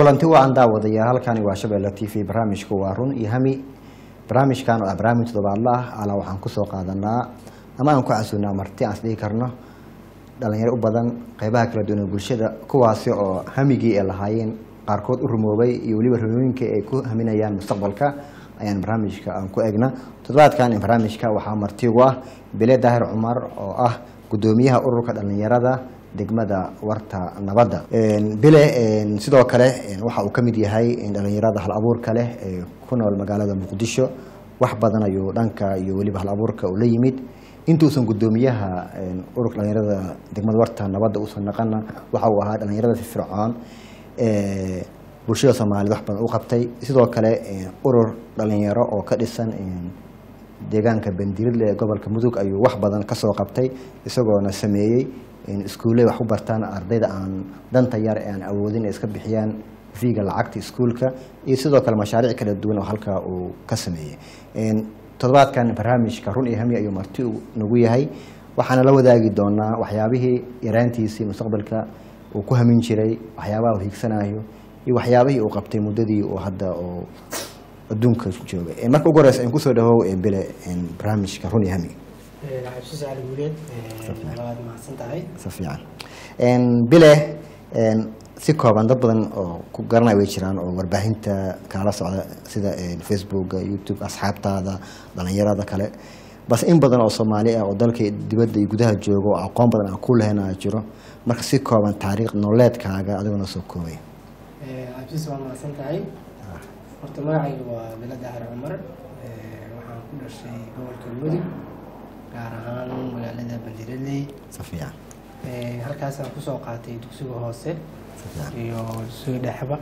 kulanti wacan daawadayaal halkani waa shabeelle t v barnaamijku waa run iyo hami barnaamijkan oo ah barnaamij todobaadla ah alaa waxaan kusoo qaadanaa ama aan ku casuunaa marti aan isdhihi karno dhalinyaro u badan qeybaha kala duwan ee bulshada kuwaasi oo hamigii ay lahaayeen qaarkood u rumoobay iyo weliba rumooyinka ay ku haminayaan mustaqbalka ayaan barnaamijka aan ku egna toddobaadkan barnaamijka waxaa marti ugu ah bile daahir cumar oo ah gudoomiyaha ururka dhalinyarada degmada warta nabadda bile sidoo kale waxa uu ka mid yahay dhalinyarada hal abuurka leh ee ku nool magaalada muqdisho wax badan ayuu dhanka iyo weliba hal abuurka uu la yimid intuusan gudoomiyaha ururka dhalinyarada degmada warta nabadda uusan naqana waxa uu ahaa dhalinyarada firfircoon ee bulshada soomaaliyed wax badan u qabtay sidoo kale urur dhalinyaro oo ka dhisan deegaanka bandiridle ee gobolka mudug ayuu wax badan kasoo qabtay isagoona sameeyey iskuulley wax u bartaan ardayda aan danta yar ee aan awoodin ay iska bixiyaan fiiga lacagta iskuulka iyo sidoo kale mashaariic kala duwan oo halkaa uu ka sameeyey toddobaadkan barnaamijka run iyo hami ayuu marti nagu yahay waxaana la wadaagi doonaa waxyaabihii yaraantiisii mustaqbalka uu ku hamin jiray waxyaabaha uu hiigsanayo iyo waxyaabihii uu qabtay muddadii uu hadda uu adduunka joogay marka ugu horeysa aan kusoo dhawow bile barnaamijka run iyo hami cabsi sacali guuleed waad mahadsan tahay si fiican bile si kooban dad badan oo ku garanaya way jiraan oo warbaahinta kaala socda sida facebooka youtube asxaabtaada dhalinyarada kale bas in badan oo soomaali ah oo dalka dibadda iyo gudaha jooga oo aqoon badan aan ku lehena jiro marka si kooban taariikh nololeedkaaga adigoo noo soo koobay cabsis waa mahadsan tahay horta magacayga waa bilo daahir cumar waxaan ku dhashay gobolka mudug gaar ahaan magaalada bandiradley si fiican halkaasaan kusoo qaatay dugsiga hoose si fiican iyo dugsiga dhexba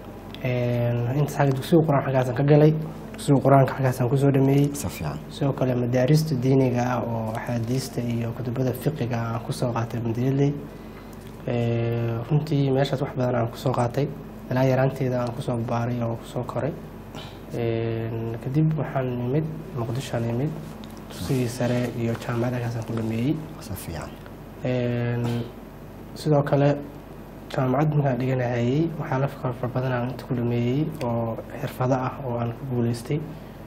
intaas xagga dugsiga qur-aan halkaasaan ka galay dugsiga qur-aanka halkaasaan kusoo dhameeyey si fiican sidoo kale madaarista diiniga ah oo axaadiista iyo kutubada fiqiga ah aan kusoo qaatay bandiradley runtii meeshaas wax badan aan kusoo qaatay ilaa yaraanteeda aan kusoo baaray oo kusoo koray kadib waxaan nimid muqdishoan nimid dugsigii sare iyo jaamacad halkaasaan ku dhameeyey si fiican sidoo kale jaamacad markaan dhiganahayey waxaa la fikar far badan aan inta ku dhameeyey oo xirfado ah oo aan ku guuleystay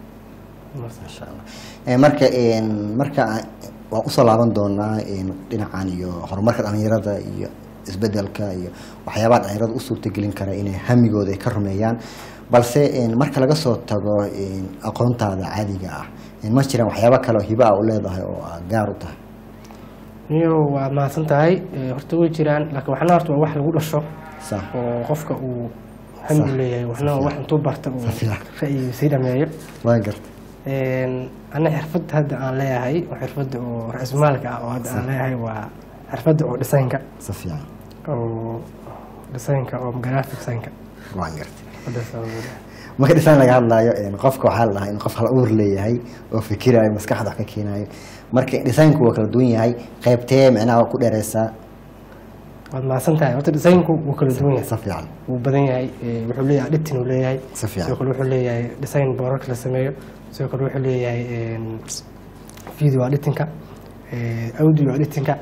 masha allah marka marka waan usoo laaban doonaa dhinacan iyo horumarka dhalinyarada iyo isbedelka iyo waxyaabaha dhalinyarada u suurtagelin kara inay hamigooda ay ka rumeeyaan balse marka laga soo tago aqoontaada caadiga ah ma jiraan waxyaaba kale oo hiba a u leedahay oo aad gaar u tahay niyo waad mahadsan tahay horta way jiraan laakiin waxna horta waa wax lagu dhasho sa oo qofka uu hami u leeyahay waxna waa wax intuu barta uu Safiya. ra'yiga sii dhameeyo waa garta ana xirfadda hadda aan leeyahay oo xirfadda oo ra-iismaalka ah oo hadda aan leeyahay waa xirfadda oo dhisaynka si fiican oo dhisaynka oo graphic design-ka waan garta xirfaddaas aan leeyahay. marka dhisaan laga hadlaayo qofka waxaa la dhahaa in qof hal uur leeyahay oo fikirayo maskaxda wax ka keenayo marka dhisaynku waa kala duwan yahay qaybtee micnaha waa ku dheereysaa waad mahadsan tahay horta dhisaynku wuu kala duwan yahay si fiican wuu badan yahay eh, wuxuu leeyahay editing uu leeyahay Si fiican. sidoo kale wuxuu leeyahay design boorarka la sameeyo sidoo kale wuxuu leeyahay em, video editingka eh, audio editingka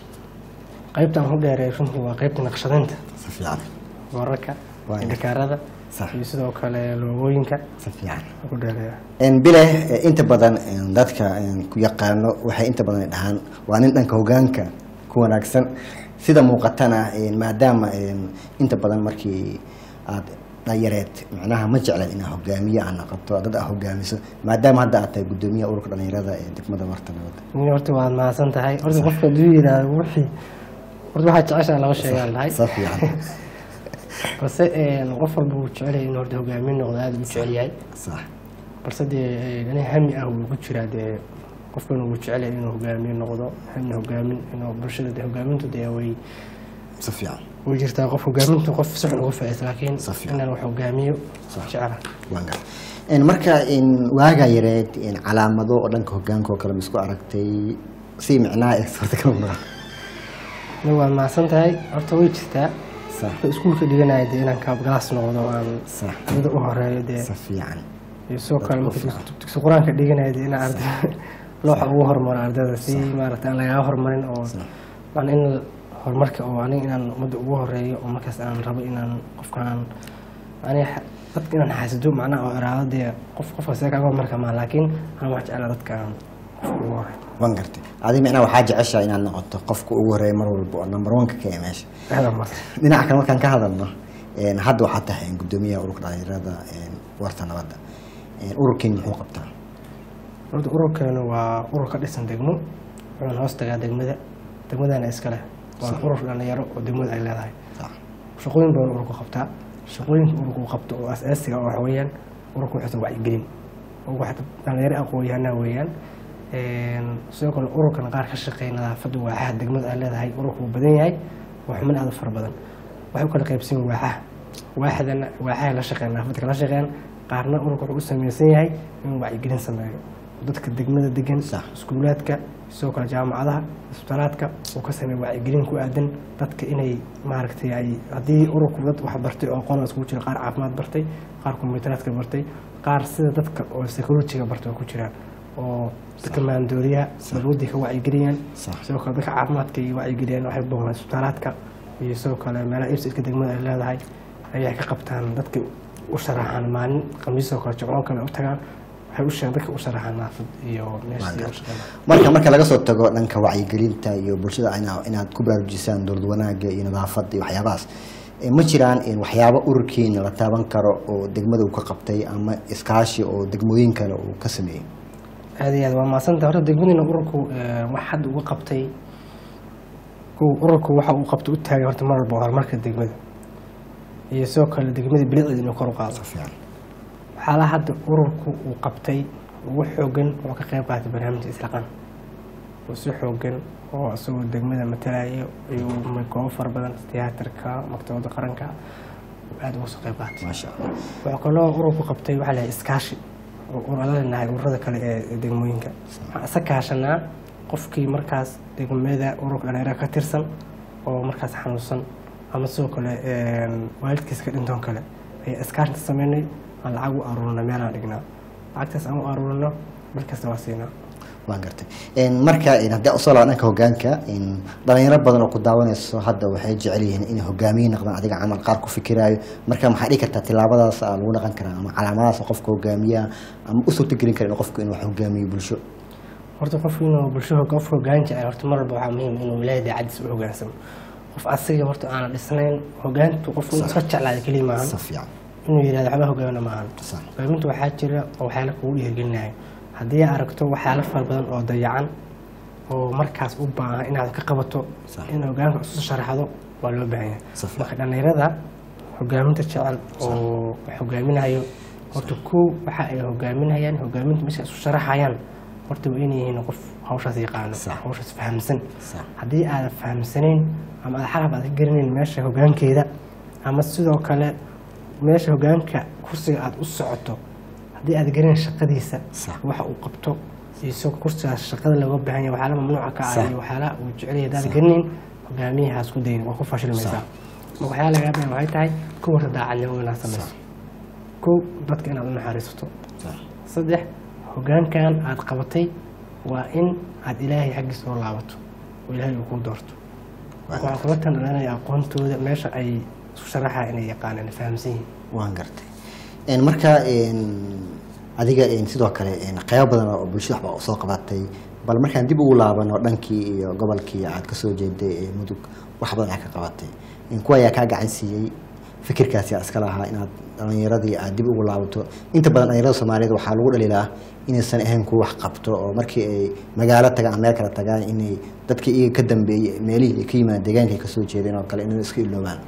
qaybta aan ku dheereey runtii waa qaybta naqshadaynta si fiican boorarka Waa indhakaarada Sax. iyo sidoo kale loogooyinka si fiican aan ku dheereeya bile eh, inta badan eh, dadka eh, ku yaqaano waxay inta badan ay dhahaan waa nin dhanka hogaanka ku wanaagsan sida muuqatana eh, maadaama eh, inta badan markii aad dhallinyareed macnaha ma jecleed inaad hogaamiye aad noqoto dad aad hogaamiso maadaama hadda aad tahay gudoomiyaha ururka dhalinyarada ee degmada warta nabadda nin horta waad mahadsan tahay horta qofka hadduu yidhaahdo wixii horta waxaa jeceshaa laba sheegaan lahay si fiican balse em, qof walba wuu jecel yahay inuu horta hogaamin noqdo aada u jecel yahay sax balse dee nin hami ah wuu ku jiraa dee qofkan wuu jecel yahay inuu hogaamiye noqdo hami hogaamin inuu bulshada dee hogaamintu dee way si fiican way jirtaa qof hogaamintu qof si xun uga faa'iidaysta laakiin Si fiican. inaan wax hogaamiyo jecela waan gar marka waagaa yareed calaamado oo dhanka hogaanka oo kale ma isku aragtay si micnaha ee suurtagal ma noqon nin waad mahadsan tahay horta way jirtaa sax marka iskuulka dhiganaya dee inaan kaabgalaas noqdo oo aan sax ardada u horeeyo dee si fiican iyo sidoo kale marka fiican. dugsi- dugsi qur-aanka dhiganaya dee inaan arday looxa ugu horumaro ardada si maaragta aan lagaga horumarin oo macna in horumarka oo aniga inaan ummadda ugu horeeyo oo markaas aan rabo inaan qofkaan ani dadka inaan xaasido macnaha oo iraado dee qof qofka see kaga marka maa laakiin ana wax jeclaa dadka aan qofka ugu horey waan gartay adi micnaa waxaa jeceshaa inaad noqoto qofka ugu horeeya mar walba oo number one ka ka ee meesha aada mas dhinaca kale markaan ka hadalno een, hadda waxaa tahay gudoomiyaha ururka dhalinyarada een, warta nabadda Een, ururkeen muxuu qabtaa horta ururkeenu waa urur ka dhisan degmo wuxuuna hoos tagaa degmada degmadana iska leh waa urur dhalinyaro oo degmada ay leedahay Sax. shaqooyin badan ururku qabtaa shaqooyinka ururku qabto oo asaasiga oo waxa weeyaan ururku wuxuusan wacyigelin oo wax dhalinyaro aqoon-yahanaa weeyaan Een, sidoo kale ururkan qaar ka shaqeeya nadaafadda waaxaha degmada ay leedahay ururku wuu badan yahay waa xubin aad u fara badan waxay u kala qaybsan yihiin waaxaha waaxdana waaxaha la shaqeeya nadaafadda kala shaqeeyaan qaarna ururku wuxuu u samaysan yahay inuu wacyigelin sameeyo dadka degmada degan Sax. iskuulaadka sidoo kale jaamacadaha isbitaalaadka uu ka sameeya wacyigelin ku aadan dadka inay maaragtay ay haddii ururku dad wax bartay oo aqoon iskugu jira qaar caafimaad bartay qaar kombiyuuteraadka bartay qaar sida dadka oo psychologiga bartay oo ku jiraan oo dadka maandooriyaha balwadii ka wacyigeliyaan Sax. sidoo kale dadka caafimaadka ay wacyigeliyaan waxay booqdaan isbitaalaadka iyo sidoo kale meelaha ibsidka degmada ay leedahay ayay ka qabtaan dadka u sharaxaan maalin khamiisoo kale jimcoo kale u tagaan waxay u sheegaan dadka u sharaxaan naafad iyo meeshii u shaqeynaa marka marka laga soo tago dhanka wacyigelinta iyo bulshada ina- inaad ku baraarujisaan dowlad wanaaga iyo nadaafadda iyo waxyaabahaas Eh, ma jiraan in waxyaabo ururkiina la taaban karo oo degmada uu ka qabtay ama iskaashi oo degmooyin kale uu ka sameeyey aad iyo aad waa mahadsanta horta degmadiina ururku eh, wax hadda uga qabtay kow ururku waxa uu qabtay u taagay horta mar walba horumarka degmada iyo sidoo kale degmada bilicdeeda inuu kor u qaado fiican waxyaalaha hadda ururku uu qabtay ugu xoogan wuxuu ka qayb qaatay barnaamijka islaqan oo si xoogan oo isagoo degmada matalayo iyo goobo fara badan tiyaatarka maktabadda qaranka uu aada uga soo qayb qaatay maasha allah waxaa kaloo ururku qabtay waxaa la iskaashi oo ururadaanahay ururada kale ee degmooyinka waxaan isa kaashanaa qofkii markaas degmada ururka dhalinyarada ka tirsan oo markaas xanuunsan ama sidoo kale een, waalidkiisa ka dhintoon kale ayaa iskaashinta sameynay aan lacag u aruurina meelaan dhignaa lacagtaas aan u aruurino bil kasta waa siinaa waan gartay Een, marka een, haddii usoo laba dhanka hogaanka een, dhalinyaro badan oo ku daawanayso hadda waxay jecel yihiin inay hogaamiye noqdaan adiga camal qaar ku fikiraayo marka maxaa dhihi kartaa tilaabadaas aa lagu dhaqan karaa ama calaamadaas qofka hogaamiyaha ama u suurtagelin kara in qofku inuu wax hogaamiyo bulsho horta qofku inuu bulshada qof hogaan jecel horta mar walba waxaa muhiim inuu ilaahay daacadiisa u hogaansamo qof asiga horta aanan dhisnayn hogaantu qofku inuu iska jeclaada keliya maahan si fiican inuu yidhahdo waxba hogaamina maahan Sax. hogaaminta waxaa jira oo waxyaala kugu dhiirigelinayo haddii aad aragto waxyaala fara badan oo dayacan oo markaas u baahan inaad ka qabato Sax. in hogaanka isu sharaxdo waa loo baahan yahay Si fiican. marka dhallinyarada hogaaminta jecel oo wax hogaaminayo horta kow waxa ay hogaaminayaan hogaaminta meesha isu sharaxayaan horta waa inay yihiin qof hawshaas yaqaano Sax. hawshaas fahamsan Sax. haddii aadan fahamsanayn ama aad xalab aad ka garanayn meesha hogaankeeda ama sidoo kale meesha hogaanka kursiga aad u socoto haddii aad garanayn shaqadiisa Sax. waxa uu qabto iyo isagoo kursigaas shaqada looga baahan yahay waxyaala mamnuuca ka ah Sax. iyo waxyaala uu jecel yahay haddaad garanayn hogaamiyahaas ku dayin waa ku fashilmaysaa marka waxyaala lagaa baahan waxay tahay kow horta daacadnimo inaad samayso kow dadka inaad u naxariisato Sax. saddex hogaankan aad qabatay waa in aad ilaahay xaggiisa oo laabato oo ilaahay uu kuu doorto marka waxaan kula tandhalanaya aqoontooda meesha ay isku sharaxaa inay yaqaanaan ay fahamsan yihiin waan gartay Een, marka een, adiga een, sidoo kale een, qaybo badan oo bulshada waxba soo qabatay bal markaan dib ugu laabano dhankii iyo gobolkii aad ka soo jeeday ee mudug wax badan aad ka qabatay Een, kuwa ayaa kaa gacan siiyey fikirkaasi aad iska lahaa inaad dhalinyaradii aad dib ugu laabato inta badan dhalinyarada soomaaliyeed waxaa lagu dhaliilaa inaysan ahayn kuwa wax qabto oo markii ay magaalo tagaan ama meel kale tagaan inay dadkii iyaga ka dambeeyey meelihii ay ka yimaadeen deegaanka ay kasoo jeedeen oo kale inay iska iloobaan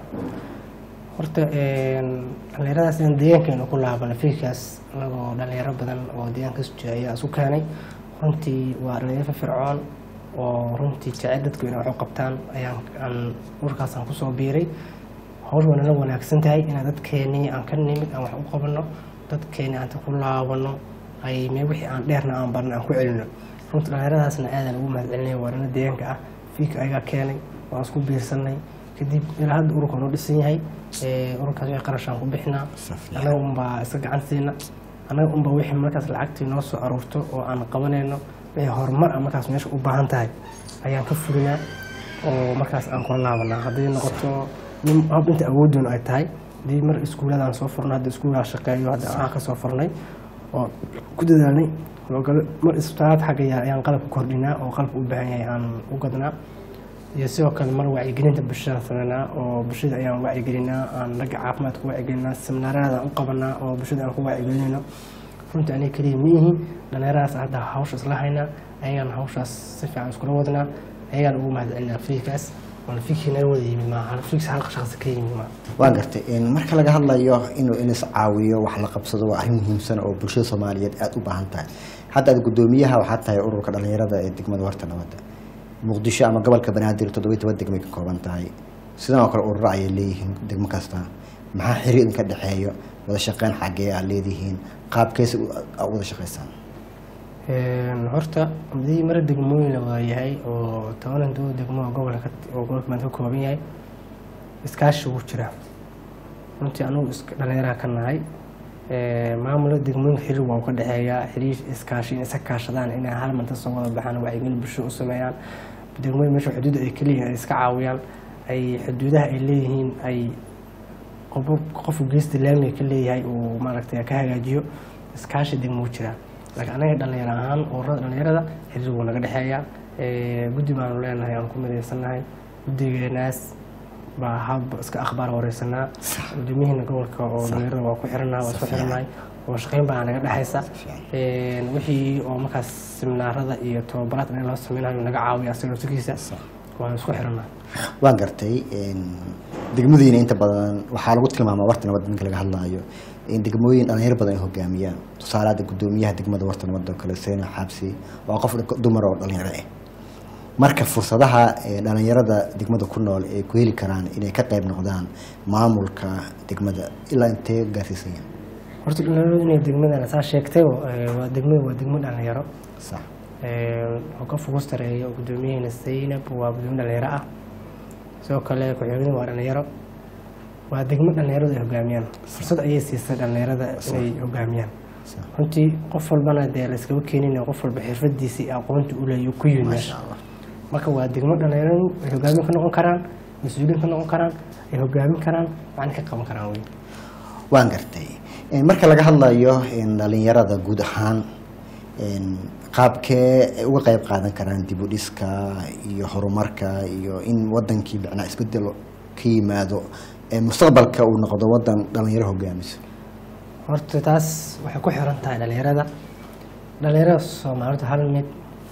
horta een, dhallinyaradaas inaan deegaankeenu ku laabano fikirkaas anagoo dhalinyaro badan oo deegaanka kasoo jeeda ayaa isu keenay runtii waa dhalinyaro firfircoon oo runtii jecel dadku inay wax u qabtaan ayaan aan urkaasaan kusoo biiray hawsh waa nala wanaagsan tahay inaan dadkeenii aan ka nimid aan wax u qabano dadkeeni aan ku laabano ay mee wixii aan dheerna aan barna aan ku celino runtii dhallinyaradaasna aadaan ugu mahadcelinaya waa nala deegaanka ah fiika ayagaa keenay waan isku biirsanay kadib ilaa hadda ururka noo dhisan yahay ee, ururkaas wixii qarashaan ku bixinaa Safiya. annaga unbaa iska gacan siina annaga unbaa wixii markaas lacagtii noo soo aruurto oo aan qabanayno wixii horumar ah markaas meesha u baahan tahay ayaan ka fulinaa oo markaas aan kula laabanaa hadday noqoto nin hab inta awooddoon ay tahay hadii mar iskuuladaan soo furnay hadda iskuulaa shaqeeyo hadda aan ka soo furnay oo ku dadaalnay howlgalo mar isbitaalaad xagga yaa- ayaan qalabka kordhinaa oo qalabka u baahan yahay aan u gadnaa iyo sidoo kale mar wacyigelinta bulshada sameynaa oo bulshada ayaan wacyigelinaa aan ragga caafimaadka wacyigelinaa seminaarada u qabanaa oo bulshada aan ku wacyigelinayno runtii aniga keliya ma ihin dhallinyaradaas hadda hawsha isla haynaa ayagaan hawshaas si fiican iskula wadnaa ayagaan ugu mahadcelinaa fiikaas waana fiikii naga wada yimi maaha fiiks hal shaqsi ka yimi maaha waan gartay in marka laga hadlayo inuu in is caawiyo wax la qabsado waa arrin muhiimsan oo bulshada soomaaliyeed aada u baahan tahay hadda aad guddoomiyaha waxaad tahay ururka dhalinyarada ee degmada warta nabadda muqdisho ama gobolka banaadir toddoba iyo toban degmay ka kooban tahay sidan oo kale ururo ayay leeyihiin degmo kasta maxaa xiriir idinka dhexeeyo wada shaqeyn xaggee aad leedihiin qaabkeesa u aad u wada shaqaysaan Een, horta hadii mara degmooyin la wada yahay oo tobanan doo degmo oo gobolka ka- oo gobolka maanta ka kooban yahay iskaashi wuu jiraa runtii anugu iska dhalinyaraha ka nahay Ee, maamulka degmooyinka xiriir waa u ka dhexeeyaa xiriir iskaashi in isa kaashadaan inay hal manta soo wada baxaan wacyigelin bulsho u sameeyaan degmooyin meesha xuduudda ay ka leeyihiin ay iska caawiyaan ay xuduudaha ay leeyihiin ay qof qofku geesta laamiga ka leeyahay uu maaragtay ka hagaajiyo iskaashi degmo u jiraa laakiin anaga dhalinyaro ahaan ururada dhalinyarada xiriir wuu naga dhexeeyaa Ee, guddi baanu leenahay aan ku midaysannahay guddigeenaas baa hab iska akhbaar wareysanaa gudoomiyihina gobolka oo dhalinyarada waa ku xirannahay waa isku xirannahay oo shaqeyn baa naga dhexaysa Een, wixii oo markaas seminaarada iyo tababaraadka in loo sameynayo naga caawiya asagoo sikiisa waan isku xirannahay waan gartay een, degmadiina inta badan waxaa lagu tilmaamaa warta nabadda ninka laga hadlaayo in degmooyin dhalinyaro badan ay hogaamiyaan tusaale hadda guddoomiyaha degmada warta nabadda oo kale seena xabsi waa qof dumar oo dhalinyaro ah marka fursadaha ee dhalinyarada degmada ku nool ay ku heli karaan inay ka qayb noqdaan maamulka degmada ilaa intee gaarsiisan yahay horta dhalinyaradu inay degmadan saa sheegtay ee, waa degmada waa degmo dhalinyaro sax Ee, oo ka fogus tareeyo gudoomiyaheyna zaynab waa gudoomiye dhalinyaro ah sidoo kale ku-xigeenada waa dhalinyaro waa degmo dhalinyaradu ay hogaamiyaan fursad ayay siisay dhalinyarada inay hogaamiyaan sax runtii qof walbana dee layskaba keenin qof walba xirfadiisii iyo aqoontii u leeyo ku yimid maasha meesha allah marka waa degmo dhalinyaradu ay hogaamin ka noqon karaan mas-uuliin ka noqon karaan ay hogaamin karaan macna ka qaban karaan wey waan gartay Een, marka laga hadlayo een, dhalinyarada guud ahaan een, qaabkee ay uga qayb qaadan karaan dib u dhiska iyo horumarka iyo in wadankii macnaa isbedel ka yimaado ee mustaqbalka uu noqdo wadan dhalinyaro hogaamiso horta taas waxay ku xiran tahay dhalinyarada dhalinyarada soomaalidu hal mid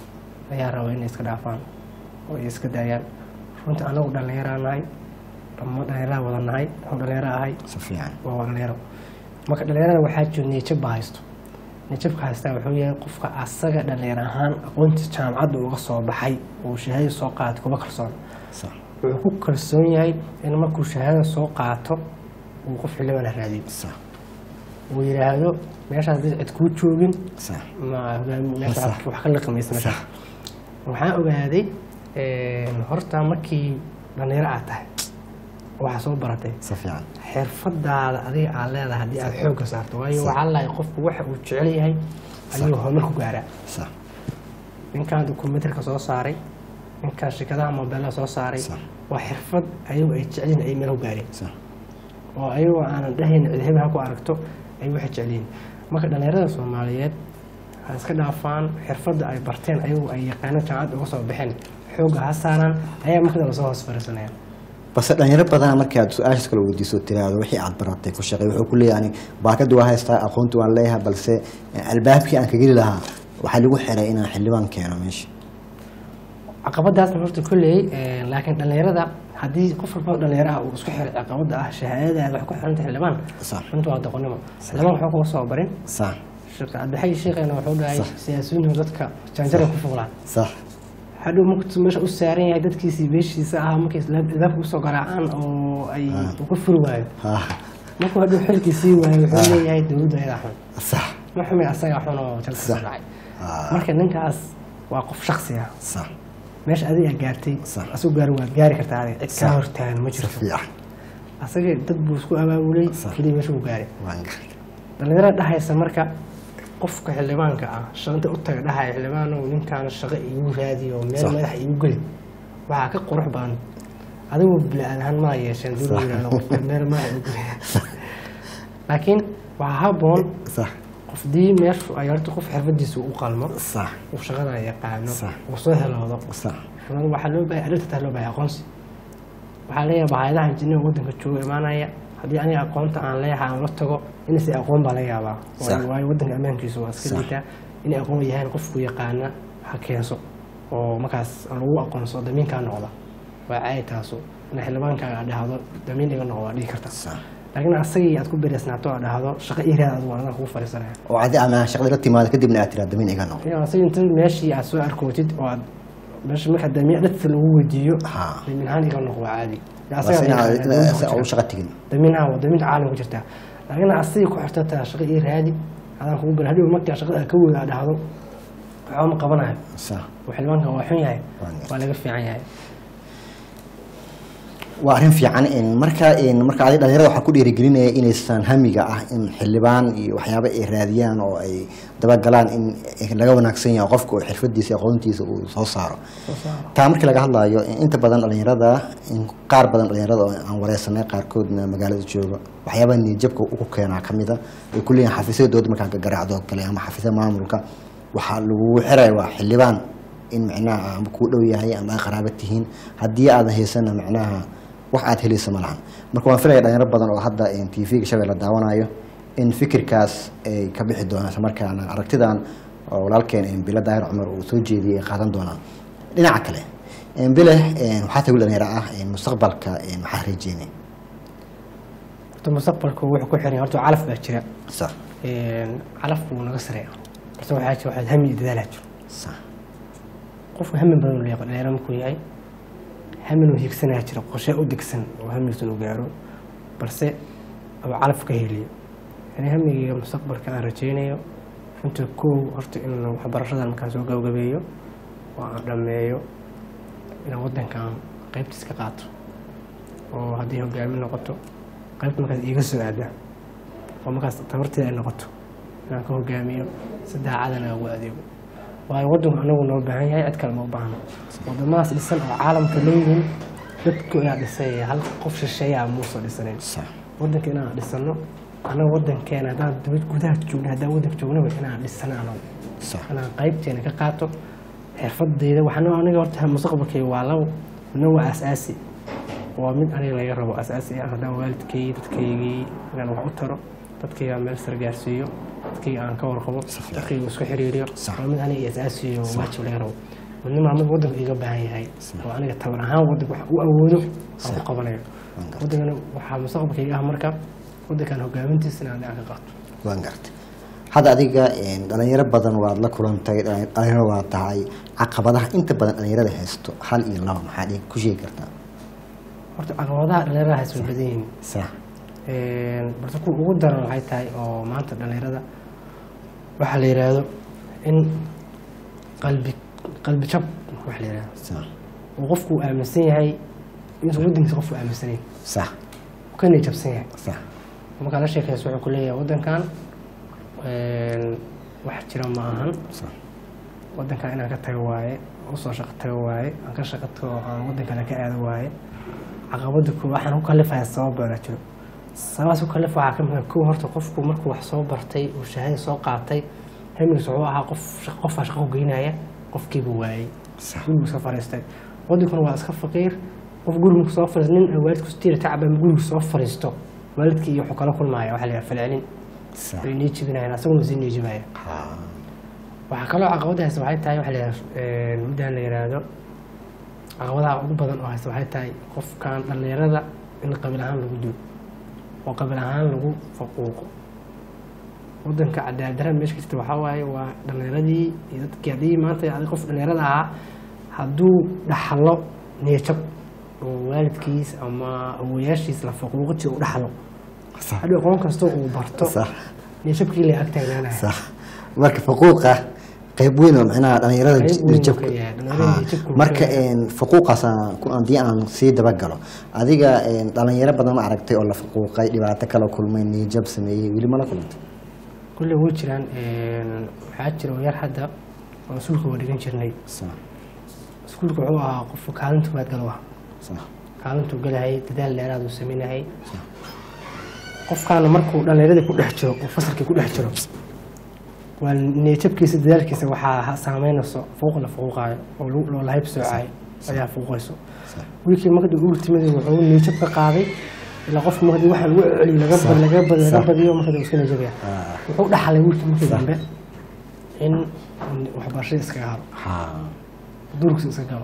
ayaa raba inay iska dhaafaan oo ay iska daayaan runtii anagu dhalinyaraa nahay dhammo dhalinyaraa wada nahay oo dhalinyaro ahay si fiican waa waa dhalinyaro marka dhalinyarada waxaa jiro niyajab baa haysto niyajabka haystaa wuxuu yahay qofka asaga dhalinyar ahaan aqoontii jaamacadda uga soo baxay uu shahaado soo qaatay kuma kalsoon sax wuxuu ku kalsoon yahay in markuu shahaado soo qaato uu qof xildhibaan raadiyo sax uu yidhaahdo meeshaas dad cid kuu joogin sax ma hogaami meesha Sax. wax ka liqimaysa meesha Sax. waxaan ogaaday een, horta markii dhalinyaro aad tahay waxaa soo baratay si fiican xirfadaada adiga aad leedahay haddii aad xoogga saarto waayo Sax. waxaa lahay qofku waxa uu jecel yahay ayuu horumar ku gaaraa sax ninkan documentarka soo saaray ninkan shirkadaha mobeelada soo saaray Sax. waa xirfad ayagu ay jecelyihin ay meel ku gaareen sax oo ayagoo aanan dhahayn cid hebel ha ku aragto ay waxay jeceliin marka dhalinyarada soomaaliyeed ha iska dhaafaan xirfadda ay barteen ayagu ay yaqaano jaamacadda uga soo baxeen xoogga ha saaraan ayaa markada lasoo hoos fariisanayaan balse dhalinyaro badan markii aad su-aashaas kala weydiiso tiraahdo wixii aad baratay ku shaqey wuxuu ku leeyahay ani baakadii waa haystaa aqoonti waan leeyahay balse eh, albaabkii aan ka geli lahaa waxaa lagu xiray inaan xildhibaan keeno meesha caqabadaasna horta kolley laakiin dhalinyarada haddii qof walba dhalinyaro ah uu isku xiray caqabada ah shahaadadaada waxay ku xiranta xildhibaan sax runta waa doqonnimo xildhibaan waxba kuma soo barin sax sheekh cabdixay sheekhayna wuxuu dhahay Sax. siyaasiyiintu dadka jaanjara ku fuulaan sax hadhow markuu meesha u saaran yahay dadkiisii beeshiisa ah markay albaabka usoo garaacaan oo ay Ah. uu ku furi waayo ha markuu hadhow xilkii sii waayo wuxuu leeyahay dowladda ayadaa xun sax ma xumi asagaa xun oo jalka soo Sax. dhacay Ah. marka ninkaas waa qof shaksi ah sax meesha adiga gaartay Sax. asuu gaari waad gaari kartaa adiga cid Sax. kaa hortaagan ma si jirto fiican asaga dad buu isku abaabulay Sax. keliya meesha uu gaaray waan garay dhalinyarada dhahaysa marka qofka xildhibaanka ah shaqinta u taga dhahaya xildhibaanow ninkaan shaqo iigu raadiyo meel Sax. madax iigu geli waxaa ka qurux badan adigu bili-aad ahaan maa yeesheen dib Sax. yiraahdo qofka meel maa u geliya laakiin waxaa haboon sax qofdii meeshu ay horta qof xirfadiisa u qalmo sax uu shaqada yaqaano Sax. uu soo heloodo sax xirfado waxaa loo baahay arrinta taa loo baahay aqoonsi waxaa leeyahay hayadaha injineer waddanka jooga imaanaya haddii aniga aqoonta aan leeyahay aan la tago inaysa aqoon baa laga yaabaa Sax. waayo waayo waddanka ammaankiisu waa iska Sax. liitaa inay aqoon yahaan qofku yaqaana ha keenso oo markaas lagu aqoonsado damiinkaa noqda waa caadi taasu ina xildhibaankaaga aad dhahdo damiin iga noqdo waa dhihi karta sax laakiin asagii aad ku bereysnaato aad dhahdo shaqo iraad adigu anadan kugu fadhiisanaya oo adi ama shaqada la timaado kadibna aad tiraa damiin iga noqo iyo asagii inta meeshii aad soo arkootid oo aad meesha marka damiin dhadka lagu weydiiyo ha damiinhaan iga noqo waa caadi bas inaad inaad u shaqa tegin damiinha waa damiinta caalamka jirtaa laakiin asigii ku xirta taa shaqo ii raadi adaan kugu ber hadhow markaa shaqada aad ka weyda aad dhahdo waxba ma qabanayo sax oo xildhibaanka waa xun yahay Waa gartay. waa laga fiican yahay waa arrin fiican in marka in marka adi dhalinyarada waxaa ku dhiirigelinaya inaysan hamiga ah in xildhibaan iyo waxyaaba ay raadiyaan oo ay dabagalaan in laga wanaagsan yahay qofka oo xirfadiisa aqoontiisa uu soo saaro soo saaro taa markii laga hadlayo in inta badan dhalinyarada in qaar badan dhalinyarada oo aan wareysanay qaarkoodna magaalada jooga waxyaabaha niyadjabka ugu keenaa ka mida ay ku leeyihin xafiisyada dowladda markaa garaacdo oo kale ama xafiisyada maamulka waxaa lagugu xiraya waa xildhibaan in macnaha ama kuu dhow yahay ama ay qaraaba tihiin haddii aadan haysana macnaha wax aad helaysa ma lahan marka waan filaya dhalinyaro badan oo hadda t v-ga shabeelle daawanayo in fikirkaas ay ka bixi doonaan isla markaana aragtidan oo walaalkeen bilo daahir cumar uu soo jeediyey ay qaadan doonaan dhinaca kale bile waxaa tahay wiil dhalinyaro ah mustaqbalka maxaa rajeynay horta mustaqbalku wuxuu ku xiran yahay horta calaf baa jira sax calafku wuu naga sareeya horta waxaa jira waxaad hami iyo dadaalaa jiro sax qofku hami badan uu leeyahay dhalinyaro markuu yahay hamin uu hiigsanaya jira qorshe u degsan oo hamigiisa uu gaaro balse uu calaf ka heliyo yani hamigayga mustaqbalka aan rajeynayo runta kow horta in waxbarashadan markaan soo gabagabeeyo oo aan dhammeeyo inaan waddankan qaybtiis ka qaato oo haddii hogaamin noqoto qaybta markaas iiga soo aada oo markaas tabarteeda ay noqoto inaan ka hogaamiyo si daacadana ugu adeego waayo waddanku anagu noo baahan yahay cid kale ma u baahno wadamadaas dhisan oo caalamka leeyihiin dadku inaa dhisay hal qof shisheeyaa muusoo dhisanayn sax waddanka inaan dhisano anaga waddankeena haddaan dibad gudaha joogna haddaan waddanka joognaba inaan dhisano anagu sax inaan qaybteena ka qaato xirfadeyda waxna aniga horta mustaqbalkayga waa labo midna waa asaasi waa mid aniga laga rabo asaasi ah haddaan waalidkay dadkaygii inaan wax u taro dadkayga aan meel sar gaarsiiyo dadkayga aan ka warqabo Sax. dadkayga isku xiriiriyo Sax. waa mid aniga asaasiyo waajib laga rabo midna maa mid waddanka iga baahan yahay oo aniga tabar ahaan waddanka wax u awoodo aan ku qabanayo Waan gartay. waddankana waxaa mustaqbalkayga ah marka waddankan hogaamintiisa inaan dhinac ka qaato waan gartay hadda adiga dhalinyaro badan waad la kulantay dhalinyaro waa tahay caqabadaha inta badan dhalinyarada haysto hal iyo laba maxaa dhig ku sheegi kartaa horta caqabadaha dhalinyarada haysa way badan yihiin sax balse kuwa ugu daran waxay tahay oo maanta dhalinyarada waxaa la yidhaahdo in qalbi qalbi jab wax la yidhahdo sax uu qofku uu aaminsan yahay inuusan waddankiisa qofku aaminsanayn sax uu ka niyajabsan yahay sax markaa la sheekayso wuxuu ku leeyahay waddankan wax jira ma ahan sax waddankan inaan ka tago waaye usoo shaqo tago waaye aan ka shaqo tago aan waddankana ka aado waaye caqabada koo waxaan ku kalifaya sabab baana jiro sababaas ku kalif waxaa ka mid ah kow horta qofku markuu wax soo bartay uu shahada soo qaatay hamigiis wuxuu ahaa qof shaq- qofaa shaqo geynaya qofkiiba waayey sax gurigu iska fariistay waddankuna waa iska faqiir qof gurigu soo fariisto nin aan waalidku tiira tacab ama gurigu soo fariisto waalidkii iyo wuxuu kala kulmaya waxaa la yidhaha falcelin sax way nii jibinayaan asaguna sii nii jibaya ha waxaa kaloo caqabada haysta waxay tahay waxa la yidhaha muddaan la yidhaahdo caqabadaha ugu badan oo haysta waxay tahay qofkan dhallinyarada in qabiil ahaan lagu duo oo qabiil ahaan lagu faquuqo waddanka cadaaladdarra meesha ka jirta waxaa waaye waa dhallinyaradii iyo dadkii haddii maanta adi qof dhallinyarada ahaa hadduu dhaxlo niyajab oo waalidkiis ama awoyaashiis la faquuqo jiro u dhaxlo sax hadhow aqoon kastoo uu barto sax niyajabkii la ag taagnaanaya sax marka faquuqa qayb weyn oo macnaha dhalinyarada Qayb weyn uu jabka ka yahay, dhalinyarada Ha. jabka uu marka ka faquuqaas aan ku- haddii aan sii dabagalo adiga dhalinyaro badan ma aragtay oo la faquuqay dhibaato kala kulmay niyajab sameeyey weli ma la kulantay kulle way jiraan waxaa jira oo yar hadda oo iskuulka waa dhigan jirnay sax iskuulka wuxuu ahaa qofka kaalinta koowaad galo ah sax kaalintuu galahayay dadaal dheeraad uu sameynayay qofkaana markuu dhallinyaradii ku dhex jiro oo fasalkii ku dhex jiro waa niyajabkiisa dadaalkiisa waxaa saameynayso fuuq la fuuqaayo oo lagu- oo la hayb soocayo ayaa fuuqayso wiilkii markii ultimadi wuxuu niyajab ka qaaday ilaa qofka markii waxa lagu celiyo laga bad- laga bad- laga Sax. badiyo markii uu iska niyajabaya Ah. wuxuu dhaxlay wiilkii markii dambe in waxbarashada iskaga haro ha duurkiisa iska galo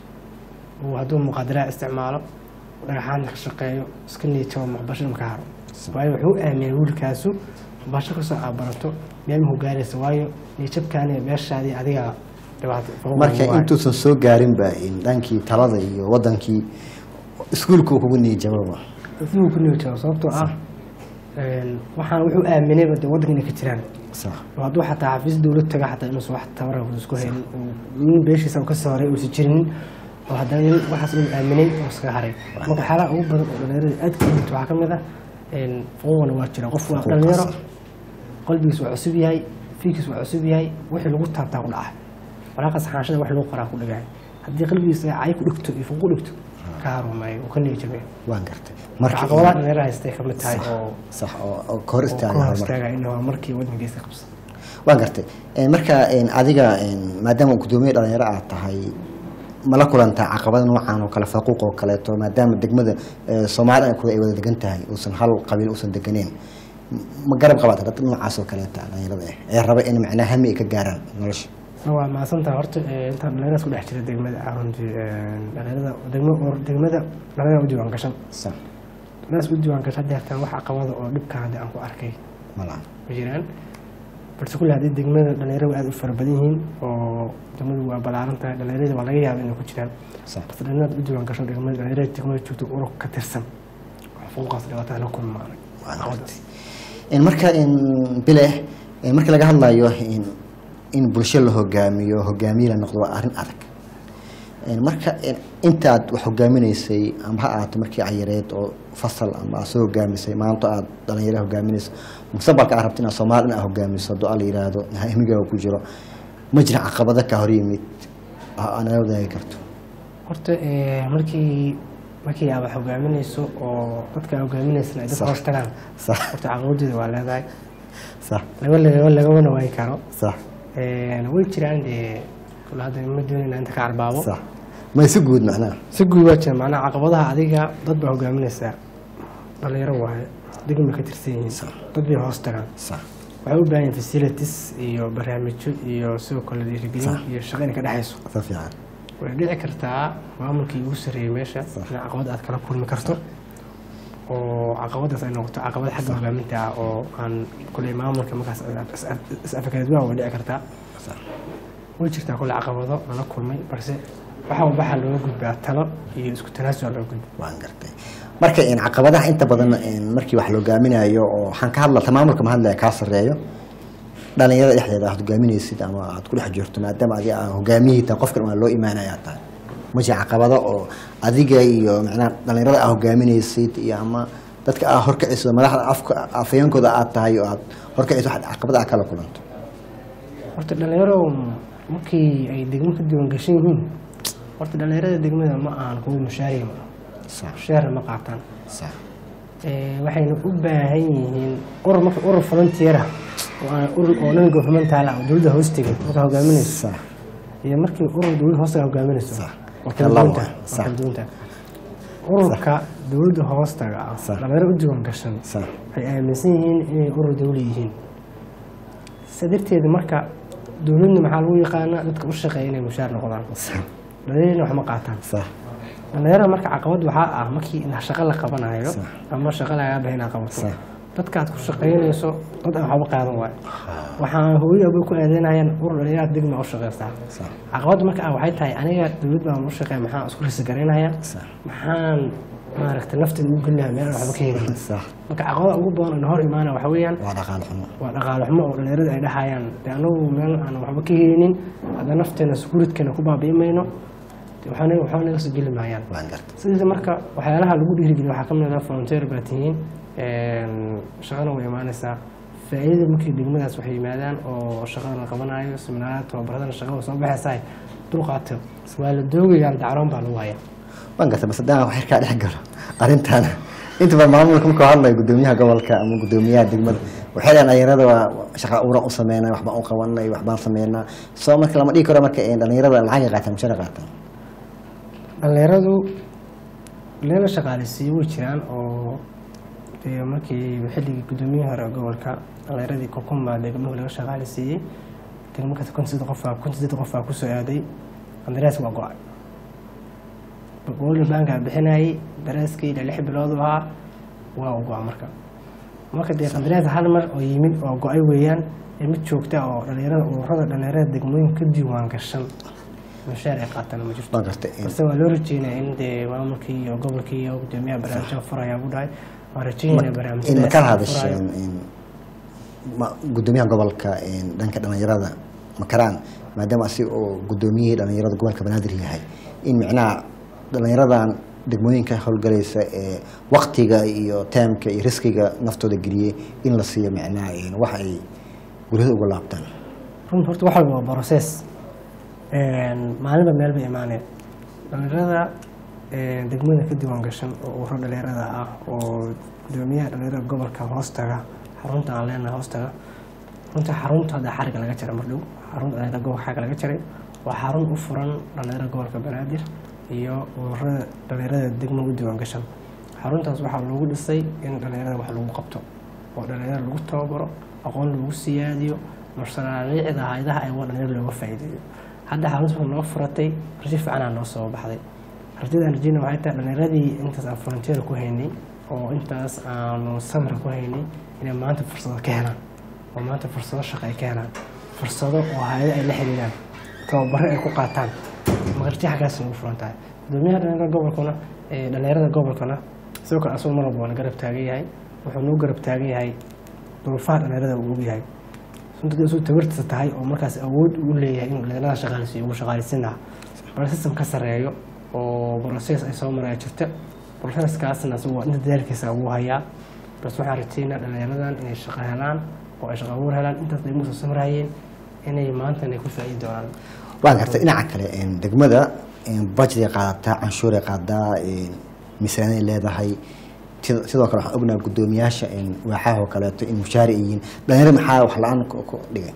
uu hadduu muqaadaraad isticmaalo dhagaxaanta ka shaqeeyo iska niyajabo waxbarashada maka haro waayo wuxuu aaminay wiilkaasu waxbarasho kasoo aabarato meel muhu gaaraysa waayo niyajabkaani meeshaadii adiga dhibaato marka intuusan soo gaarinba in dhankii talada iyo wadankii iskuulka uu kugu niyajababa inuu ku niyajabo sababtoo ah een, waxaan wuxuu aaminayba dee waddanka inay ka jiraan sax oo hadduu xataa xafiis dowlad taga xataa inuusan wax tabara uusan isku haynin oo nin beeshiisa uu ka soo horay uusan jirinin oo haddana nin waxaas inuu aaminay oo iskaga haray marka waxyaalaha ugu badan oo dhalinyarada aad ka jirto waxaa ka mid ah een, fuquuqna waa jira qof waa Fuquuqaas. dhalinyaro qalbigiis waa cusub yahay fiikiis waa cusub yahay wixii lagu taabtaa ku dhacay walaaqa saxaanshada wax lagu qoraa ku dhagaay haddii qalbigiisa cay ku dhigto iyo fuqu dhigto ka harumaayo uu ka niyajabaya waan gartay marka marka caqabadaha dhalinyarada haystay ka mid tahay oo sax oo oo ka hor oo istaaga ka hor horumar istaagaya in horumarkii waddankiisa qabsa waan gartay Een, marka een, adiga een, maadaama gudoomiye dhalinyaro aad tahay mala kulantaa caqabada noocan oo kale faquuq oo kaleeto maadaama degmada eh, soomaalida ay kuwa ay wada degan tahay uusan hal qabiil uusan deganeen M- ma garab qabaata dad noocaas oo kaleeta dhalinyarada ah ee raba in macnaha hami ay ka gaaraan nolosha waa mahadsantaha horta ee, intaan dhalinyaradaas ku dhex jira degmada ah runtii ee, dhalinyarada degmo oo degmada dhalinyarada u diiwaan gashan sax dhalinyaradaas u diiwaan gashan deertaan wax caqabada oo dhibka hadda aan ku arkay malaha ma jiraan balse kulle haddii degmada dhalinyaradu aad u fara badan yihiin oo degmadu waa ballaaran tahay dhalinyarada waa laga yaaba inay ku jiraan sax balse dhalinyarada u diiwaan gashan degmada dhalinyarada degmada joogto urug ka tirsan wax fuuqaas dhibaatada la kulmaanay Waan gartay. Een, marka een, bile een, marka laga hadlayo in, in bulsho la hogaamiyo hogaamiye la noqdo waa arrin adag Een, marka een, intaad wax hogaaminaysay ama ha ahaato markii cayareed oo fasal ama aad soo hogaamisay maanta aad dhalinyaro hogaaminayso mustaqbalka aad rabto inaad soomaali in aad hogaamiso hadduu alla yidhaahdo himigaaga ku jiro ma jira caqabado ka hor yimid oo aad nala wadaagi karto horta ee, markii markii aad wax hogaaminayso oo dadka aad hogaaminaysana ay dadka Sax. hoos tagaan sax horta caqabadeeda waa leedahay sax laga laga lagama waayi karo sax Een, way jiraan dee kule hadda ma doonayna inta ka carbaabo sax ma si guud macnaha si guud waa jira macnaha caqabadaha adiga dad baa hogaaminaysaa dhalinyaro waaye degma ka tirsan yihiin Sax. dad bay hoos tagaan sax waxay u baahan yihiin facilities iyo barnaamijyo iyo sidoo kale dhiirigelin Sax. iyo shaqo inay ka dhexayso ka fiican way dhici kartaa maamulkii ugu sarreeyey meesha Sax. in caqabad aad kala kulmi karto oo caqabadaas ay noqoto caqabad xagga hogaaminta ah oo aan kuley maamulka markaas is-afakaadwaa way dhici kartaa sax way jirtaa kule caqabado lala kulmay balse waxa waxaa looga gudbaa talo iyo isku tanaasul looga gudba waan gartay marka een, caqabadaha inta badan een, markii wax la hogaaminayo oo waxaan ka hadla maamulka ma hadlaya kaa sarreeyo dhalinyarada dhexdeeda aad hogaaminaysid ama aad ku dhex jirto maadaama adiga aa hogaamiyihii tahay qofkan waa loo imaanaya tahay ma jira caqabado oo adiga iyo macnaha dhalinyarada aa hogaaminaysid iyo ama dadka aa horkacayso madaxda afka afayeenkooda aad tahay oo aad horkacayso wax caqabada aa kala kulanto horta dhalinyaro markii ay degmo ka diiwan gashan yihiin horta dhalinyarada degmada ma ahan kuwa mushaariya ma sax mushaarna ma qaataan sax Ee, waxayna u baahan yihiin urur marka urur volunteer ah oo aan urur oo non governmental ah oo dowladda hoostiga markaa hogaaminayso sax iyo markii urur dowladda hoostaga hogaaminayso Sax. waa kala Labo, duwan tahay waa sax. kala duwan tahay ururka dowladda hoostaga ah Sax. dhalinyaro u diiwan gashan sax waxay aaminsan yihiin inay urur dawli yihiin sa darteeda marka dowladna maxaa lagu yaqaanaa dadka u shaqeeya inay mushaar noqdaan sax dhalinyarana wax ma qaataan sax dhalinyarada marka caqabad waxaa ah markii in shaqo la qabanayo Sax. ama shaqo lagaa bahay inaad qabato Sax. dadkaad ku shaqaynayso dad aan waxba qaadan waayo waxaan hooyo abay ku aadanayaan urur dhalinyaraad degma u shaqaystaa sax caqabadda marka ah waxay tahay aniga dowlad baan u shaqeeya maxaan isku risigaraynaya sax maxaan maaragtay nafteeda ugu gelinaya meel aan waxba ka helin sax marka caqabada ugu badan oo na hor imaana waxa weeyaan waa dhaqaale xumo waa dhaqaale xumo oo dhalinyarada ay dhahayaan de anagu meel aan waxba ka helinin hadda nafteena sukuuridkeena ku baabi'i mayno de waxaana waxba naga soo geli maayaan waan gartay sidiisa marka waxyaalaha lagu dhiirigeliyo waxaa ka mid ah volunteer baa tihiin shaqana way imaanaysaa faa'iidada markii degmadaas waxay yimaadaan oo shaqada la qabanayo seminaaraad tababaradana shaqada soo baxaysaa dulqaato waa la doogayaa dacroon baa lagu hayaa waan gartay bas haddaan wax kaa dhex galo arrintan inta badan maamulka markuu hadlayo gudoomiyaha gobolka ama gudoomiyaha degmada waxay dhahan dhalinyarada waa shaqa abuuran u sameynaa waxbaan u qabanay waxbaan sameynaa soo marka lama dhigi karo marka een dhalinyarada lacagay qaataan mushahar qaataan dhalinyaradu leela shaqaaleysiiyo way jiraan oo dee markii xilligii gudoomiyihii hore ee gobolka dhalinyaradii kokumba degmuhu laga shaqaaleysiiyey degmo kasta kun siddeed qofaa kun siddeed qofaa kusoo aaday qandaraas waa go-ay gobolda baankaa bixinayay daraaskii ilaa lix bilood u ahaa waa u go-a marka marka dee qandaraas hal mar oo yimid oo go-ay weeyaan ee mid joogta oo dhalinyarada ururada dhalinyarada degmooyinka ka diiwaan gashan mushaar ay qaataan ma jirto waan gartay een, balse waa loo rajeynaya in dee maamulkii iyo gobolkii iyo gudoomiyaha barnaamijka furaya u dhahay waa rajeynaya in barnaamijyadaas makala furayo. hadasheen een, ma- gudoomiyaha gobolka een, dhanka dhalinyarada makaraan maadaama asi oo gudoomiyihii dhalinyarada gobolka banaadir yahay in micnaha dhalinyaradan degmooyinka howlgalaysa ee waktiga iyo taamka iyo riskiga naftooda geliyey in la siiyo micnaha een, wax ay guryada uga laabtaan run horta wax walba waa process maalinba meel bay imaaneen dhalinyarada een, degmada ka diiwaan gashan oo ururo dhalinyarada ah oo gudoomiyaha dhalinyarada gobolka hoostaga xarunta aan leenahay hoostaga runta xarunta hadda xariga laga jaray mar dhow xarunta dhalinyarada gobolka xagga laga jaray waa xarun u furan dhalinyarada gobolka banaadir iyo ururada dhalinyarada degmada u diiwaan gashan xaruntaas waxaa loogu dhisay in dhalinyarada wax lagu qabto oo dhalinyarada lagu tababaro aqoon lagu siyaadiyo mashaariicda hayadaha ay waa dhalinyarada looga faa'iideeyo hadda xarunta waxay noo furatay rajo fiicanaa noo soo baxday rajada aan rajeyna waxay tahay dhalinyaradii intaas aan frontier ku haynay oo intaas aanu samra ku haynay inay maanta fursado ka helaan oo maanta fursado shaqo ay ka helaan fursado oo hayado ay la xiriiraan tababaro ay ku qaataan maqarti xaggaas ugu furan tahay gudoomiyaha dhalinyarada gobolkuna ee dhalinyarada gobolkana sidoo kale asagoo mar walba waa na garab taagan yahay wuxuu noo garab taagan yahay duruufaha dhalinyarada uu og yahay runtii isuu tabartiisa tahay oo markaas awood u leeyahay inuu dhalinyarada shaqaaleysiiyo ugu shaqaaleysin lahaa bal system ka sarreeyo oo process ay soo maraya jirta processkaasna isagu waa inta dadaalkiisa ugu hayaa bas waxaan rajeynaa dhalinyaradan inay shaqo helaan oo ay shaqo abuur helaan intaas degmada soo samrayeen inay maantana ay ku faa'iidi doonaan waan gartay dhinaca kale een, degmada budget ay qaadataa canshuur ay qaadaa een, miisaaniyad ay leedahay Sid- sidoo kale waxaan ognahay gudoomiyaasha een, waaxaha oo kaleeto in mushaari ay yihiin dhalinyarada maxaa wax la-aan ku ku dhigay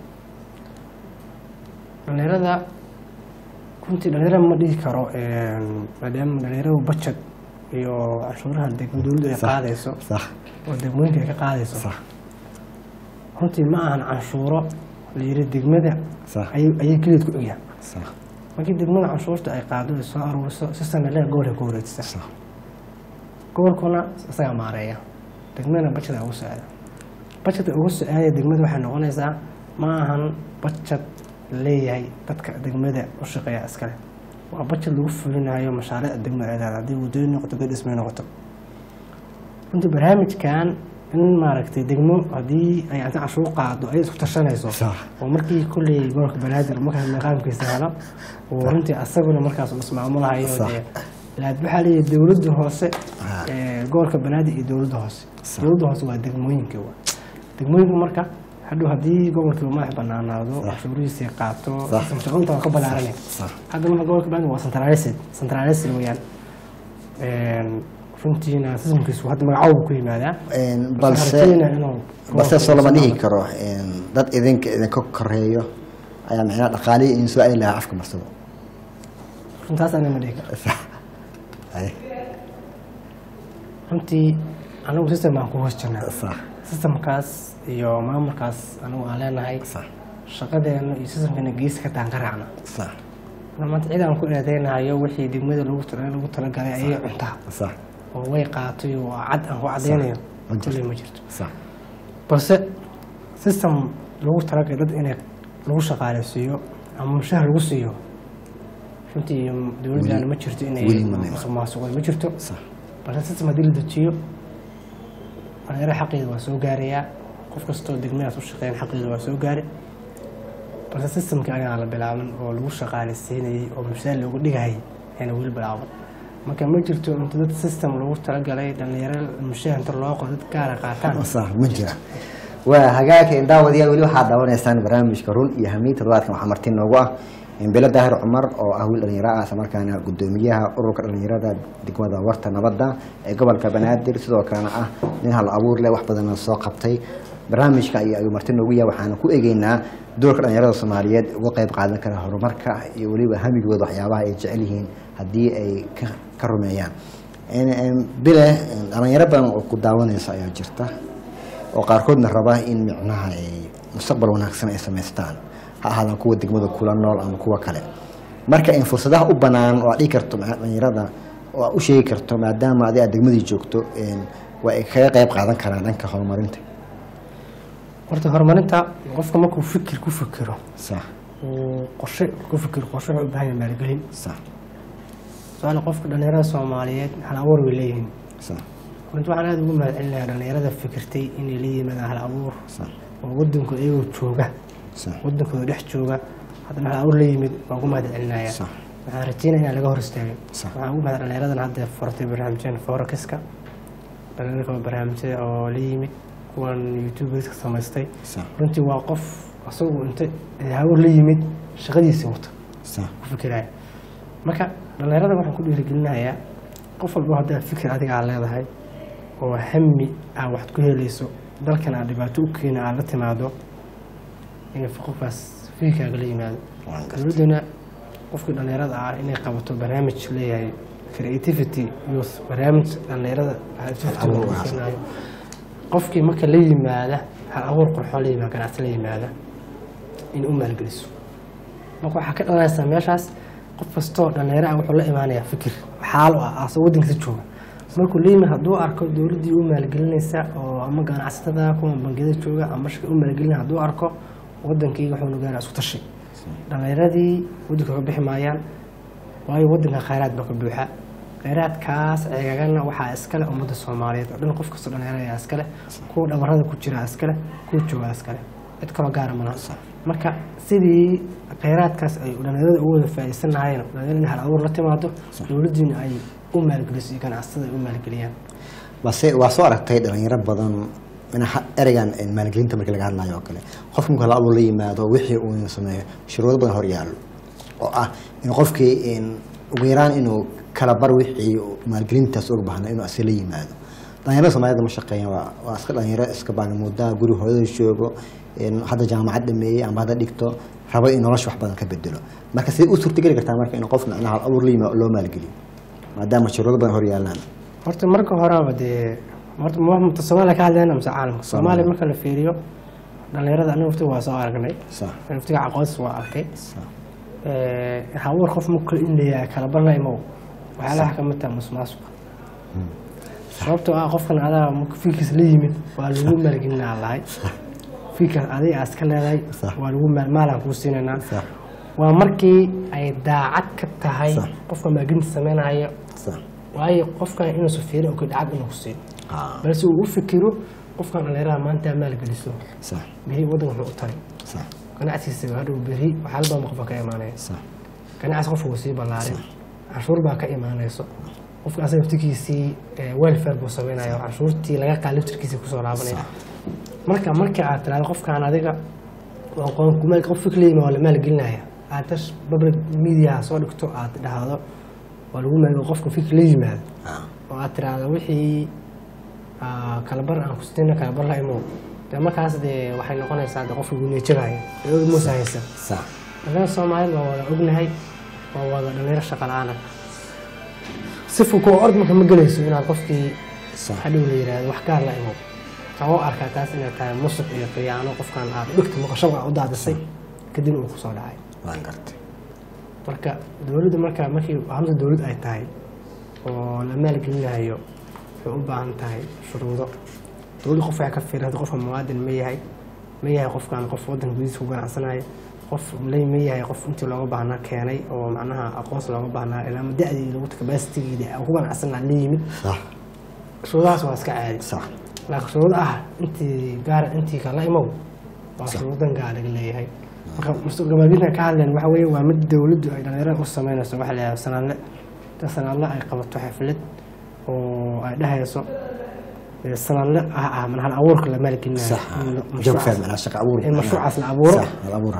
dhalinyarada runtii dhalinyarada ma dhihi karo een, maadaama dhalinyaradu budget iyo canshuuraha degma dowladdu ay Sax. qaadayso sax oo degmooyinka ay ka qaadayso sax runtii ma ahan canshuuro la yiri degmada sax ayay ayay keliyeed ku egyahay sax markii degmada canshuurta ay qaado ay soo aruuriso si sanadle gobolka ku wareejisa sax gobolkuna isagaa maareeya degmadana bajada ugu soo aada bajada ugu soo aadaya degmada waxay noqonaysaa ma ahan bajad leeyahay dadka degmada u shaqeeya iskale waa bajad lagu fulinayo mashaariicda degmada ay leedahay haddii waddooyin noqoto haddii dhismay noqoto runtii barnaamijkan in maaragtay degmo haddii ay anta cashuur qaado ay isku tashanayso Sax. oo markii kulley gobolka banaadir markaas maqaamkiisa helo oo runtii asaguna markaas uu ismaamulahayo Sax. dee laakiin waxaa leeyahay dowladda hoose Ah. ee, gobolka banaadir iyo dowladda hoose Sax. dowladda hoose waa degmooyinka wa degmooyinka marka hadhow haddii gobolkii madax banaanaado Sax. cashuurihiisii qaato Sax. shaqooyinta waa ka balaaranay sax hadda marka gobolka banaadir waa centralised centralised weeyaan Een, runtiina sistamkiisu hadda magacoobu ku yimaadaa Een, Waxaan balse rajaynayaa inuu balse soo lama gobolka dhihi karo een, dad idinka idinka koreeyo ayaa micnaha dhaqaalihii idin soo aadi lahaa afka marsado runtaas ana ma dhihi karo sax Ay, runtii anagu system baan ku hoos jirnaa sax systemkaas iyo maamulkaas anagu aan leenahay sax shaqadeena iyo systemkeena geesi ka taan ka raacna sax maanta cid aan ku eedeynayo wixii degmada lagu tala- lagu talagalay ayay cuntaa sax oo way qaatay oo cad aan ku cadeynayo ma jirto. kulley ma jirto sax balse system lagu talagalay dad inay lagu shaqaaleysiiyo ama mushahar lagu siiyo runtii dowladdaana ma jirto inay weli ma nimo. musuqmaasuqay ma jirto sax balse system haddii la dejiyo dhalinyaro xaqeeda waa soo gaarayaa qof kastoo degmadaas u shaqeyn xaqeeda waa soo gaari balse systemkii anigaa la bilaaban oo lagu shaqaaleysiinayay oo mushaar loogu dhigayay ayna weli bilaaban marka ma jirto inta dad system lagu talagalay dhalinyaro mushaar inta loo qoro dad gaara qaataan sax ma jira waa hagaagka daawadayaal weli waxaad daawanaysaan barnaamijka run iyo hamiin toddobaadkan waxaa marti noogu ah bilo daahir cumar oo ah wiil dhalinyaro ah isla markaana gudoomiyaha ururka dhalinyarada degmada warta nabadda ee gobolka banaadir sidoo kalena ah nin hal abuur leh wax badanna soo qabtay barnaamijka iyo ayuu marti noogu yahay waxaana ku egeynaa doorka dhalinyarada soomaaliyeed uga qayb qaadan kara horumarka iyo weliba hamigooda waxyaabaha ay jecel yihiin haddii ay ka ka rumeeyaan bile dhalinyaro badan oo ku daawanaysa ayaa jirta oo qaarkoodna raba in micnaha ay mustaqbal wanaagsan ay samaystaan ha ahaadaan kuwa degmada kula nool ama kuwa kale marka in fursadaha u banaan oo aad dhigi karto ma- dhalinyarada oo aad u sheegi karto maadaama adi aad degmadii joogto waa ay kaga qayb qaadan karaan dhanka horumarinta horta horumarinta qofka markuu fikir ku fikiro sax uu qorshe ku fikiro qorshe wuxuu u baahan yahay maalgelin sax su-aal qofka dhalinyarada soomaaliyeed hal abuur bay leeyihiin sax runti waxaan aada ugu mahadcelinayaa dhalinyarada fikirtay inay la yimaadaan hal abuur sax oo wadanku iyagoo jooga sax wadankooda dhex jooga haddana hal abuur la yimid waan ugu mahadcelinayaa sax waxaan rajeynaya inaan laga hor istaagin Sax. waxaan ugu mahad dhalinyaradan hadda furtay barnaamijyada forexiska dhalinyarka barnaamijyada oo la yimid kuwan youtuberska samaystay sax runtii waa qof asagu inta hawar la yimid shaqadiisii wata sax ku fikiraya marka dhalinyarada waxaan ku dhiirigelinayaa qof walba haddaa fikir adiga aad leedahay oo hami ah waxaad ku helayso dalkan aad dhibaato u keena aad la timaado in qofkaas fikirkaaga la yimaado waan gartay dowladduna qofkii dhalinyarada ah inay qabato barnaamij leeyahay creativity youth barnaamij dhalinyarada Abuur lagu wanaagsan. siinayo. qofkii marka la yimaada hal abuur qurxoon la yimaada ganacsi la yimaada in u maalgeliso marka waxaa ka dhalanaysaa meeshaas qof kastoo dhalinyaro ah wuxuu la imaanayaa fikir xaalo ah asoo waddankiisa jooga markuu la yimid hadduu arko dowladdii u maalgelinaysa oo ama ganacsatada kuwa bangiyada jooga ama shirka u maalgelinaya hadduu arko waddankii wuxuu gaara isku tashi dhalinyaradii waddanka ka bixi maayaan waayo waddanka khayraad baa ka buuxa khayraadkaas ceegagana waxaa iskale ummadda soomaaliyeed oo dhan qof kastoo dhalinyaro ayaa iskale kuwa dhabarada ku jira iskale kuwa jooga iskale cid kaloo gaara malaha marka sidii khayraadkaas ay dhalinyarada ugu wada faa'iidaysan lahaayeen dhalinyarada in hal abuur la timaado dowladdiina ay u maalgeliso iyo ganacsatada ay u maalgeliyaan base waa soo aragtay dhalinyaro badan minaha ereygan maalgelinta markii laga hadlayo oo kale qofka marka la abuur la yimaado wixii uu sameeyo shuruudo badan hor yaallo oo ah in qofkii in ugu yaraan inuu kala bar wixii uu maalgelintaas uga baahna inuu asi la yimaado dhalinyarada soomaalida ma shaqeeyaan waa waa iska dhalinyaro iska baagamuudaa guri hooyada joogo in hadda jaamacad dhameeyey ama hadda dhigto rabo in nolosha wax badan ka bedelo marka sidee u suurtageli kartaa marka in qof macnaha abuur la yimaado loo maalgeliyo maadaama shuruudo badan hor yaallaan horta marka horeba dee horta ma mata soomaaliya ka hadlayna mise caalamka soomaaliya marka la fiiriyo dhalinyarada aniga waftiga waa soo aragnay sax waftiga aqoonsis waa arkay sax habuur qof marka in leeyahay kala barna imow waxyaalaha ka mid taha musuqmaasuqa sababtoo ah qofkan adaa marka fikirkiisa la yimid waa lagu maalgelinaa lahay fikirkaas adiga aad iska leedahay Sax. waa lagu maal- maalaan kuu siinaynaa sax waa markii ay daacad ka tahay Sax. qofka maalgelinta sameynaya sax waayo qofkan inuusan fiirin oo lacag inuu ku siiyo ah balse uu u fikiro qofkan dhalinyarada maanta maalgeliso sax beri waddanka wuxuu u taray sax ganacsigiisa hadhow beri waxyaala badan qofka ka imaanaya sax ganacsi qofka wuu sii ballaarin canshuur baa ka imaanayso qofka asaga laftirkiisii welfare buu sameynaya canshuurtii laga qaad laftirkiisii kusoo laabanaya marka marka aad tirahdo qofkaan adiga waa qoon kumaal qof fikir la yimi waa la maalgelinaya aad tash public media soo dhigto aad dhahdo waa lagu maal qofka fikir la yimaado ah oo aad tiraahdo wixii ah, kalabar aan kustina kalabar la imow dee markaas dee waxay noqonaysaa de qofka guneejabaya eoga muusa haysan sax dhalinyarada soomaalida waa wada ognahay waa wada dhalinyaro shaqa la-aana sifu kuwa ord marka ma gelayso inaad qofkii sax hadhow la yihahdo wax gaar la imow waxaa u arkaa taas inay tahay musuq iyo khiyaano qofkan aad dhigta maqashada u daadisay kadib uu kusoo dhacay waan gartay marka dowladda marka markii hamsa dowlad ay tahay oo la maalgelinayo waxay u baahan tahay shuruudo dowladda qof waxay ka fiirata qofka muwaadin ma yahay ma yahay qofkan qof waddanka gudihiisa ku ganacsanaya qof lay ma yahay qof intii looga baahnaa keenay oo macnaha aqoonsi looga baahnaa ilaa ama da-dii lagu kabasitigiida ku ganacsanaa la yimid sax shuruudahaas waa iska caadi sax laakiin shuruud ah intii gaara intii kala imow waa shuruudan gaar laga leeyahay marka mustaqbalka ka hadleen waxa weeye waa mid dowladdu ay dhalinyarada u sameynayso waxa la yidhahda sanadle inta sanadle ay qabato xaflad oo ay dhahayso eh, sanadle ah ah man hal abuurka la maalgelinayo sax in joog mashruucaas- faham anaa shaqa abuur in mashruucaas la abuuro sax hal abuur ah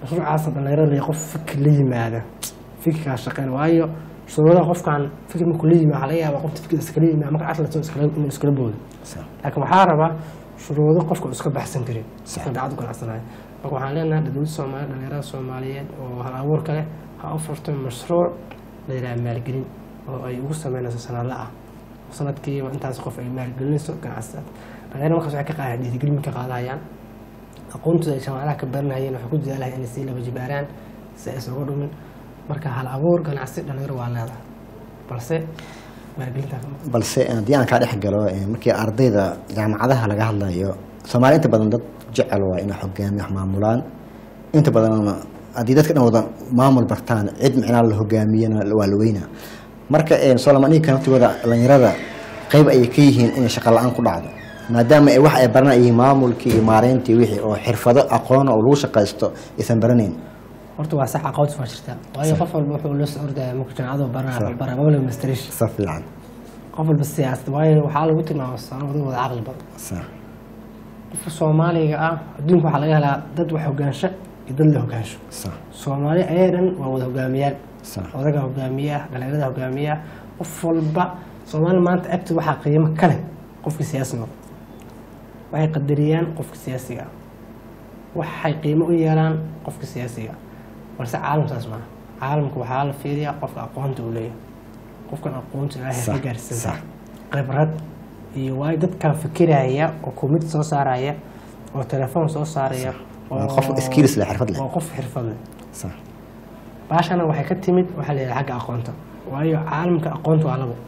mashruucaas dhalinyarada qof fikir la yimaada fikirkaa shaqeyn waayo shuruudaha qofkan fikir markuu la yimaada waxaa laga yaabaa qofta fikir iskala yimaada marka atlato inuu iskala boodo laakiin waxaa rabaa shuruudo qofka uu iska baxsan karin qofka dacad u ganacsanayo marka waxaan leenahay dowladda soomaaliya dhalinyarada soomaaliyeed oo hal abuurka leh ha u furto mashruuc la yidhaha maalgelin oo ay ugu sameynayso sanadla ah sanadkiiba intaas qof ay maalgelinayso ganacsidaad dhalinyarada markaas waxay ka qaadaan dhiirigelin ka qaadahayaan aqoontooda ay jaamacadaha ka baranayeen waxay ku dadaalahayaan inay sii laba jibaaraan si aysan uga dhumin marka hal abuur ganacsi dhalinyaro waa leedahay balse maalgelintaa ka maqan balse haddii aan kaa dhex galo eh, markii ardayda jaamacadaha laga hadlayo soomaaliya inta badan dad jecel waa inay hogaami wax maamulaan inta badan haddii dadka dhan wada maamul bartaan cid micnaa la hogaamiyana waa la weynaa marka eh, soolomaniga naftigooda dhalinyarada qeyb ayay ka yihiin inay shaqo la-aan ku dhacdo maadaama ay wax ay baranayeen maamulkii iyo maareyntii wixii oo xirfado aqoon oo lagu shaqaysto aysan baranayn horta waa sax aqoontis waa jirtaa waayo qof walba wuxuu la socordaya marka jaamacadu baranaya wuxuu baraa mabla masteration sa fiican qof walba siyaasad waayo waxaa lagu tilmaama sano wada wada caqli badan sa qofka soomaaliga ah adduunka waxaa laga helaa dad wax hogaansho iyo dad la hogaansho sa soomaali ayay dhan waa wada hogaamiyaal sa odaga hogaamiye ah dhalinyarada hogaamiye ah qof walba soomaali maanta agti waxaa qiimo ka leh qofkii siyaasi noqo waxay qadariyaan qofka siyaasiga ah waxay qiimo u yeelaan qofka siyaasiga ah balse caalamkaas maaha caalamka waxaa la fiiriyaa qofka aqoonta uu leeyahay qofkan aqoonta ilaahay ka Sax, gaarsiinta sax. khibrad iyo waayo dadkan fikiraya oo kumid soo saaraya oo telefoon soo saaraya Waa qof skills leh, xirfad leh. waa qof xirfad leh sa baashana waxay ka timid waxaa la yidhaha xagga aqoonta waayo caalamka aqoonta waa labo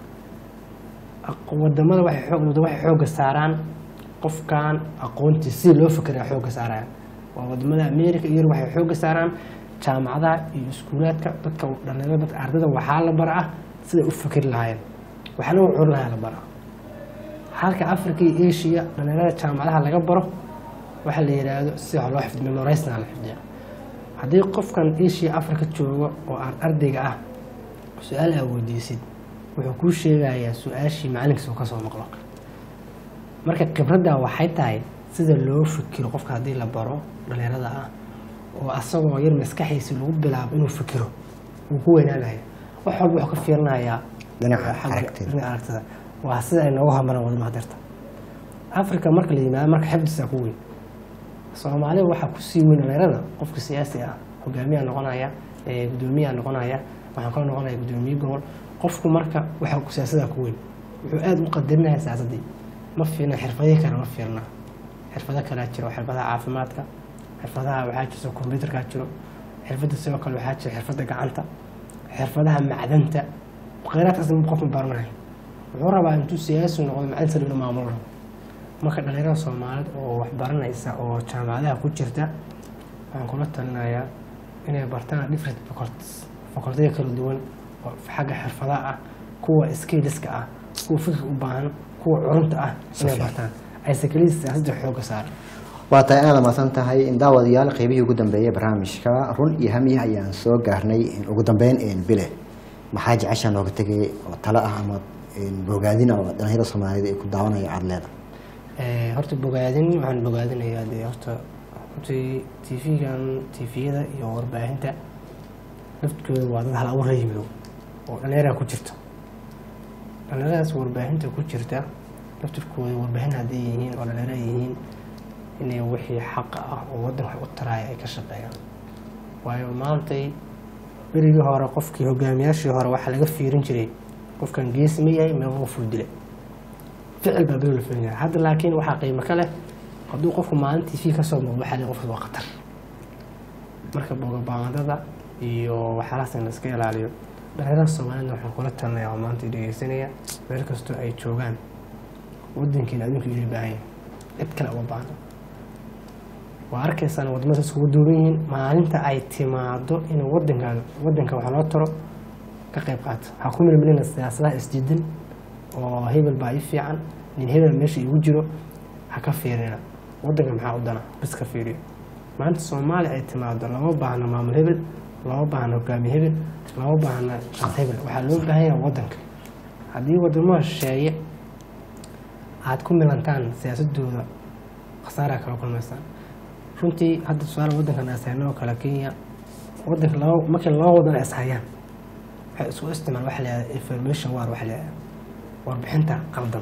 Aq- wadamada waxay xoog wadamo waxay xoogga saaraan qofkan aqoontii si loo fikira xoogga saarayaan waa wadamada america iyo Yurub waxay xoogga saaraan jaamacadaha iyo iskuulaadka dadka dhalinyarada dadka ardayda waxaa la baraa siday u fikiri lahaayeen waxna u curi lahaa la baraa halka africa iyo asia dhalinyarada jaamacadaha laga baro waxaa la yidhaahdo sida wax loo xifdiyo memorisna la xifdiya haddii qofkan asia africa joogo oo aan ardayga ah su-aal aa weydiisid wuxuu kuu sheegayaa su-aashii macalinkiisa uu ka soo maqlo marka khibradda waxay tahay sida loo fikiro qofka haddii la baro dhalinyarada ah oo asagoo yar maskaxiisi lagu bilaabo inuu fikiro wuu ku weynaanaya wax walba wuxuu ka fiirinayaa Dhinaca xagga- aragtida. dhinaca aragtida waa sida ay noogu hamaraan wadamaha dirta africa marka la yimaado marka xifdisaa ku weyn soomaalida waxaa kusii weyn dhalinyarada qofka siyaasi ah hogaamiyaa noqonaya ee gudoomiyaa noqonaya waxaan kaloo noqonaya gudoomiye gobol qofku marka waxaa ku siyaasadaa ku weyn wuxuu aada u qadarinaya siyaasadii ma fiirna xirfadihii kale ma fiirna xirfado kalea jiro xirfadaha caafimaadka xirfadaha waxaa jirta kombyuutarkaa jiro xirfadda sidoo kale waxaa jira xirfadda gacanta xirfadaha macdanta kheyraadkaas qof ma baranayo wuxuu rabaa intuu siyaasi noqdo macdanta inuu maamulo rabo marka dhalinyarada soomaaliyeed oo wax baranaysa oo jaamacadaha ku jirta waxaan kula talinayaa inay bartaan different faculties facultiya kala duwan oo xagga xirfadaha ah kuwa skillska ah kuwa fikirka u baahan kuwa curunta ah inay fiican. bartaan aysan keliya siyaasadda xooga saaran waa tahay inaad mahadsan tahay daawadayaal qeybihii ugu dambeeyay barnaamijka run iyo hamiya ayaan soo gaarnay ugu dambeyn bile maxaa jeceshaa nooga tegay oo talo ah ama bogaadin oo dhalinyarada soomaaliyeed ay ku daawanaya aada leeda Eh, horta bogaadin waxaan bogaadinayaa dee horta hortii tv-gan tviyada iyo warbaahinta laftkooda waa dad hal abuur la yimido oo dhallinyaraa ku jirto dhallinyaradaas warbaahinta ku jirta laftirkooda warbaahin hadday yihiin oo dhallinyaro ay yihiin inay wixii xaqa ah oo waddanka u taraaya ay ka shaqeeyaan waayo maantay berigii hore qofkii hogaamiyaashii hore waxaa laga fiirin jiray qofkan geesi ma yahay meeqa qofuu dilay ficil baa beri la fiirin jiray hadda laakiin waxaa qiimo ka leh hadduu qofku maalintii fii ka soo muuqdo waxaa leeyahay qofkaas waa khatar marka bogabaandada iyo waxyaalahaas in la iska ilaaliyo dhalinyarada soomaalida waxaan kula talinayaa oo maanta dhegeysanaya meel kastoo ay joogaan wadankeena adinku ila baahan yahay cid kale uma baahno waa arkaysaan wadamada iskugu duuban yihiin maalinta ay timaado in wadankan wadanka wax loo taro ka qayb qaata waxaa ku milmilina siyaasadaha isdiidan oo hebel baa ii fiican nin hebel meesha igu jiro ha ka fiirina wadanka maxaa u dana bas ka fiiriyo maanta soomaaliya ay timaado lama baahna maamul hebel lama baahna hogaamiye hebel lama baahna shaqs hebel waxaa loo baahan yahay wadanka haddii wadamada shisheeye aad ku milantaan siyaasadooda khasaaraa kala kulmaysaan runtii hadda tusaale wadankan ashayno oo kale kenya wadanka laba markii laba wadan ay ishayaan waxay isku isticmaal waxa la yihahda information war waxa la yihahda warbixinta qaldan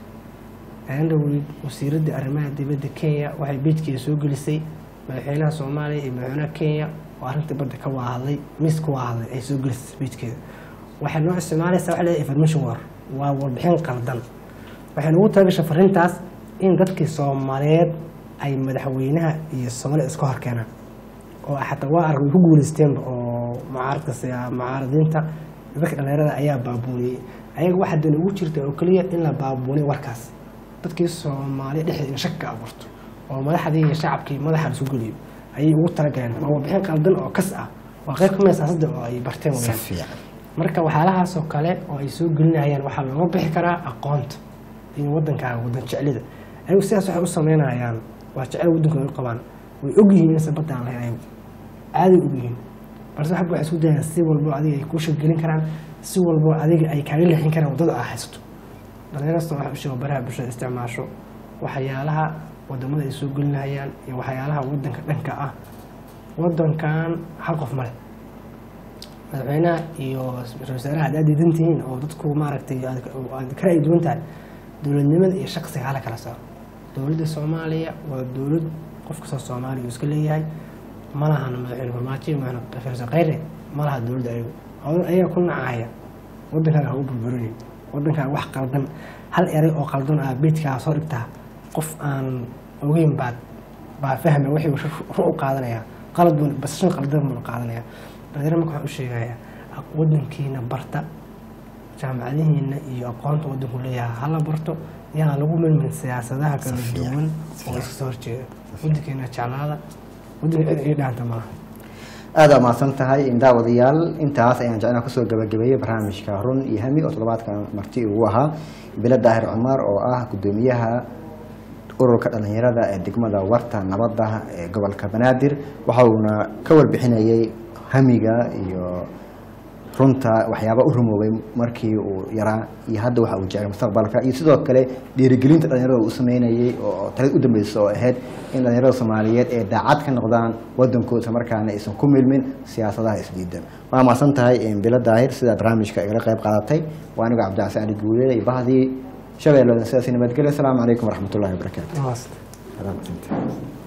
andhoweyd wasiiradda arrimaha dibadda kenya waxay beejkeeda soo gelisay madaxweynaha soomaaliya iyo madaxweynaha kenya oo arrintii badda ka waahadlay mis ka waahadlay ay soo gelisay beejkeeda waxay noo isticmaalaysaa waxa la yihahda information war waa warbixin qaldan waxay nagu talagashay fariintaas in dadkii soomaaliyeed ay madaxweynaha iyo soomaaliya iska hor keenaan oo xataa waa arag way ku guuleysteenba oo mucaaradka siya mucaaradiinta dadka dhalinyarada ayaa baabuuniyey ayaga waxaa dan ugu jirta oo keliya in la baabuuniyo warkaas dadkii soomaaliya dhexdeeda in shak ka abuurto oo madaxdii iyo shacabkii madaxa la isu geliyo ayay ugu talagaleen waa warbixin qaldan oo kas ah waa qayb kamid siyaasadda oo ay barteen si weyaan fiican marka waxyaalahaasoo kale oo ay soo gelinayaan waxaa looga bixi karaa aqoonta iyo wadankaaga wadan jeclida ayagu sidaas waxay u sameynayaan waa jecel wadankooda u qabaan way ogyihiin inaysan badda aan lahayn ayagu aaday ogyihiin balse waxba waxay isku dayaan si walbo adiga ay kuu shaqgelin karaan si walbo adiga ay kaaga leexin karaan waddada aa haysato dhalinyarasta waxay u sheego baraha bulshada isticmaasho waxyaalaha wadamada ay soo gelinayaan iyo waxyaalaha wadanka dhanka ah wadankan hal qof male madaxweynaha iyo ra-iisul wasaaraha haddaad diidan tihiin oo dadku maaragtay aad aad ka ra'yi duwan tahay dowladnimada iyo shaqsiga hala kala saaro dowladda soomaaliya waa dowlad qof kastoo soomaaliya uu iska leeyahay ma lahan madaxweyne farmaajo iyo madaxweyne farsa khayre ma laha dowladda ayagu adan ayaga ku nacaya wadankaaga ha u burburinin wadankaaga wax qaldan hal eray oo qaldan ah beedkaa soo dhigtaa qof aan ogeyn baad baa fahma wixii ru u qaadanaya qalad buu basashan qaldan buu qaadanaya dhalinyaro marka waxaan u sheegayaa wadankiina barta jaamacadihiina iyo aqoonta wadanku leeyahay hala barto yaan lagu milmin siyaasadaha kala duwan oo iska soo horjeeda wadankeena jeclaada wadanka cid ii dhaanta maaha aada mahadsan tahay daawadayaal intaas ayaan jeclaa kusoo gabagabeeyey barnaamijka run iyo hami oo toddobaadkan marti ugu ahaa bilo daahir cumar oo ah gudoomiyaha ururka dhalinyarada ee degmada warta nabadda ee gobolka banaadir waxa uuna ka warbixinayay hamiga iyo runta waxyaaba u rumoobay markii uu yaraa iyo hadda waxa uu jeclay mustaqbalka iyo sidoo kale dhiirigelinta dhalinyarada uu sameynayay oo talad u dambeysa oo ahayd in dhalinyarada soomaaliyeed ee daacad ka noqdaan wadankooda isla markaana aysan ku milmin siyaasadaha isdiidan waa mahadsan tahay bilo daahir sidaa barnaamijka igala qayb qaadatay waa anigo cabdicasi ali guuleed iyo bahdii shabeelladan sidaasi nabadgelyo asalaamu calaykum waraxmatullahi wabarakaatu Namaste. Salaam.